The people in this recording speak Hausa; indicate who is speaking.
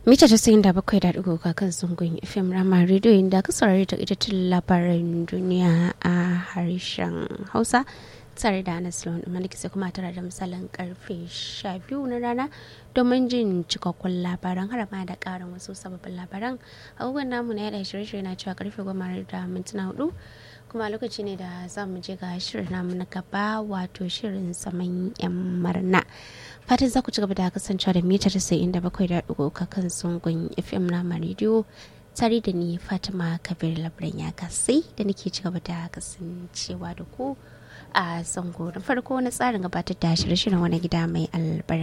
Speaker 1: mita casa'in da bakwai da ɗigo kan zungun fim rama rediyo inda ka saurari ta ita labaran duniya a harshen hausa tare da anas lawan maliki sai kuma tare da misalin karfe sha biyu na rana domin jin cikakkun labaran har ma da karin wasu sababbin labaran abubuwan namu na yada shirye-shirye na cewa karfe goma da mintuna hudu kuma lokaci ne da za mu je ga shirin namu na gaba wato shirin saman yan marna fatan za ku ci gaba da kasancewa da mita tasa'in da bakwai da ɗigo kan sungun fm na rediyo tare da ni fatima kabir labaran ya kasai da nake ci gaba da kasancewa da ku a zango na farko na tsarin gabatar da shirye-shiryen wani gida mai albarka